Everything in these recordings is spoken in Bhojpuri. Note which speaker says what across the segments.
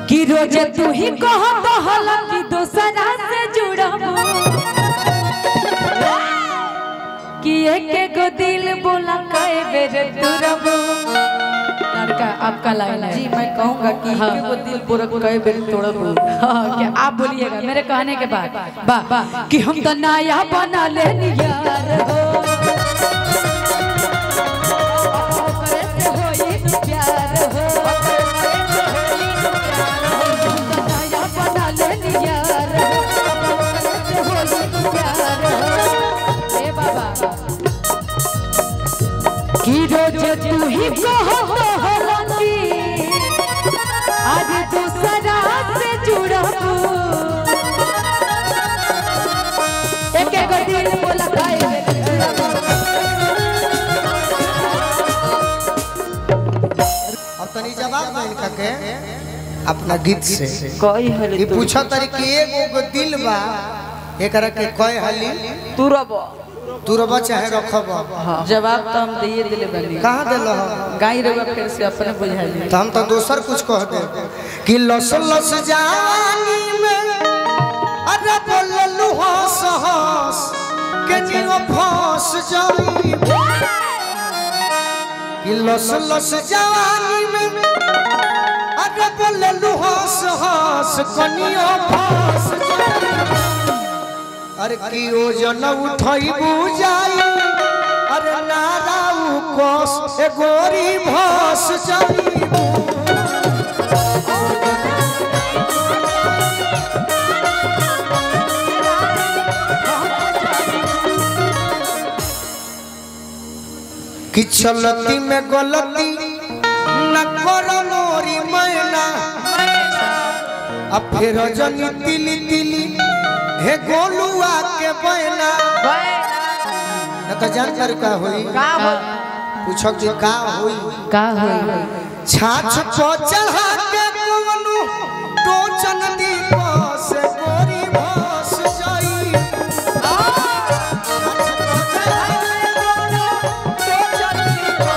Speaker 1: कि रोज तू ही कहत हल कि दोसरा से जुड़ब कि एक गो दिल बोला कई बेर तुरब आपका आपका लाइन है
Speaker 2: जी मैं कहूंगा कि
Speaker 1: हाँ।
Speaker 2: हाँ। वो दिल पूरा कई बेर तोड़ब
Speaker 1: हाँ, क्या आप बोलिएगा मेरे कहने के बाद वाह कि हम तो नया बना लेनी यार हो ओकरे से होई न प्यार हो। हम तो नया बना लेनी यार हो, ओकरे से होई न प्यार हो। ए बाबा कि रोज तू ही कहत हलती आज दूसरा से जुड़ब एक एक दिल बोला खाए
Speaker 3: अब तनी जवाब नहीं इनका के अपना गीत से
Speaker 2: कई हले
Speaker 3: ये पूछो तरी कि एगो गो दिल बा एकरा के कय हली
Speaker 2: तुरब
Speaker 3: तू रब चाहे रखब
Speaker 2: जवाब तो हम दिए दिले बनी
Speaker 3: कहाँ दिल हो
Speaker 2: गाय रवा फिर से अपने बुझाई
Speaker 3: तो हम तो दोसर कुछ कह दे कि लस लस जानी में अरे बोललू हंस हंस के नियो फंस जाई कि लस लस जवानी में अरे बोललू हंस हंस कनियो फंस जाई अरे की ओजन उठई बुझाई अरे नाराऊ कोस ए गोरी भस जाई कि चलती में गलती न करो मोरी मैना अब फिर जनी तिली तिली हे गोलुआ के बैना न तो जान कर का होई पूछो कि का होई
Speaker 1: का होई
Speaker 3: छाछ को चढ़ा के कोवनु टोचन दीप से गोरी भस जाई छाछ को चढ़ा के कोवनु टोचन दीप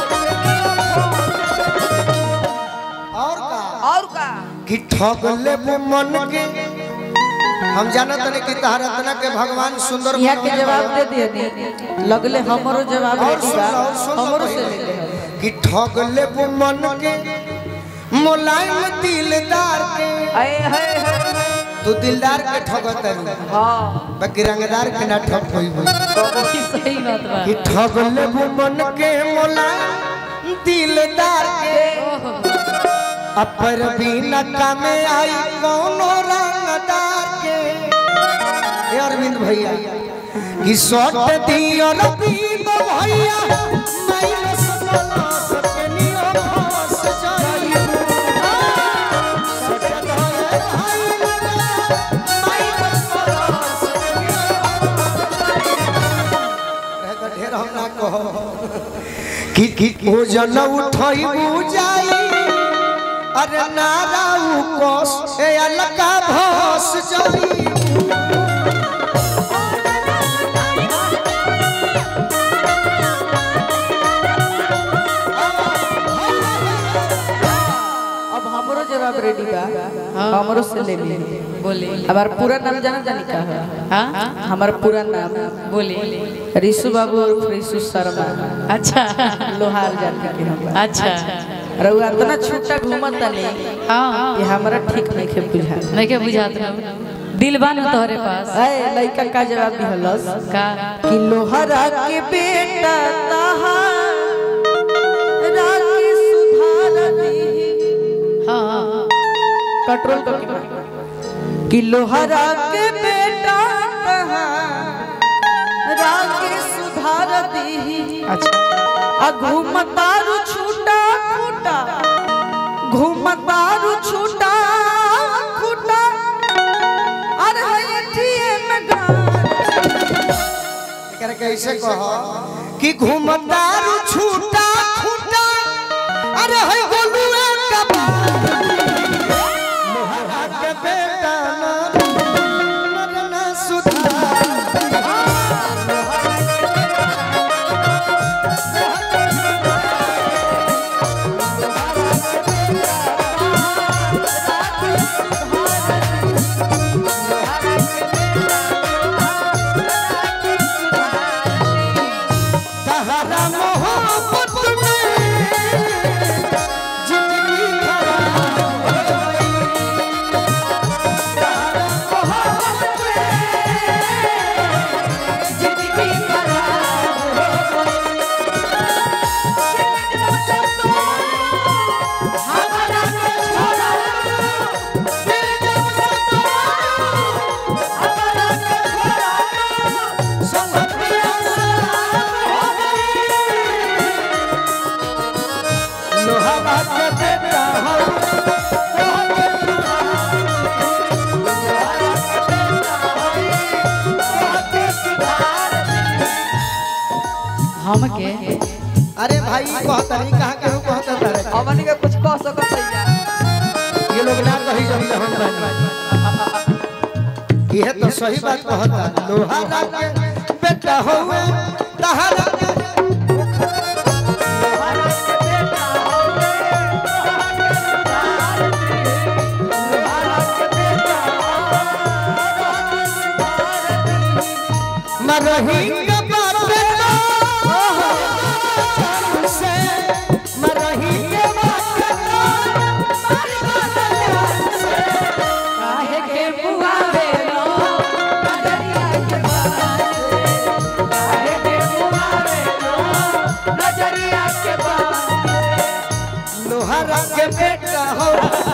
Speaker 3: से और का
Speaker 2: और का
Speaker 3: कि ठग ले मन के हम जानत नहीं कि तारतना के भगवान सुंदर
Speaker 2: यहाँ के
Speaker 3: बनवले
Speaker 2: जवाब
Speaker 3: बा।
Speaker 2: दे दिए लगले हमरो जवाब
Speaker 3: और
Speaker 2: रेडी
Speaker 3: सुन
Speaker 2: बा
Speaker 3: लो, और सुन लो
Speaker 2: हमरो से
Speaker 3: पहिले।
Speaker 2: ले ले
Speaker 3: कि ठग ले मन के मुलायम दिलदार के
Speaker 2: आए हाय हाय
Speaker 3: तू दिलदार के ठगत है
Speaker 2: हां
Speaker 3: बाकी रंगदार के ना ठग होई होई
Speaker 1: सही बात बा
Speaker 3: कि ठग ले मन के मुलायम दिलदार के अपर बिना कामे आई कौनो रंगदार के ए अरविंद भैया कि सट दियो रविंद भैया माइनस प्लस के नियो फंस जाई सट दियो माइनस प्लस के नियो रह तो ढेर हम ना कहो कि कि ओ जन उठई बुझाई अरे नाराऊ कोस ए अलका भस जाई
Speaker 2: अब हमरो जवाब रेडी बा हमरो से ले ली
Speaker 1: बोले
Speaker 2: हमार पूरा नाम जाना जानी का है
Speaker 1: हाँ
Speaker 2: हमार पूरा नाम
Speaker 1: बोले
Speaker 2: ऋषु बाबू और ऋषु शर्मा
Speaker 1: अच्छा
Speaker 2: लोहार जाति के हम
Speaker 1: अच्छा
Speaker 2: रउआ इतना छूटा घूमत तनी
Speaker 1: हाँ
Speaker 2: कि हमरा ठीक नहीं के बुझा
Speaker 1: नहीं के बुझात ना दिल बा ना तोहरे पास
Speaker 2: ए लइका का जवाब दिहलस
Speaker 1: का
Speaker 2: कि लोहरा के बेटा तहार राके सुधार दी
Speaker 1: हाँ हाँ
Speaker 2: कंट्रोल कर कि लोहरा के बेटा तहार राके सुधार दी
Speaker 1: अच्छा
Speaker 2: आ घूमतारू छूटा खूटा घूमतारू छूटा खूटा अरे हयठिए में गान
Speaker 3: एकरा कैसे कहो कि घूमदारू छूटा खूटा अरे है गोलुआ का लोहा के बेटा ना मरना सुधार भाई कहता नहीं कहाँ के कहता तारे
Speaker 2: हमनी के कुछ कह सकत है
Speaker 3: ये लोग ना कही जब हम बनी यह तो सही बात कहता लोहारा के बेटा होवे तहारा के मरही के बापे से मरही के बापे
Speaker 1: काहे के बुआवे लो नजरिया के बात काहे के बुआवे लो नजरिया के बात
Speaker 3: लोहारा के बेटा हो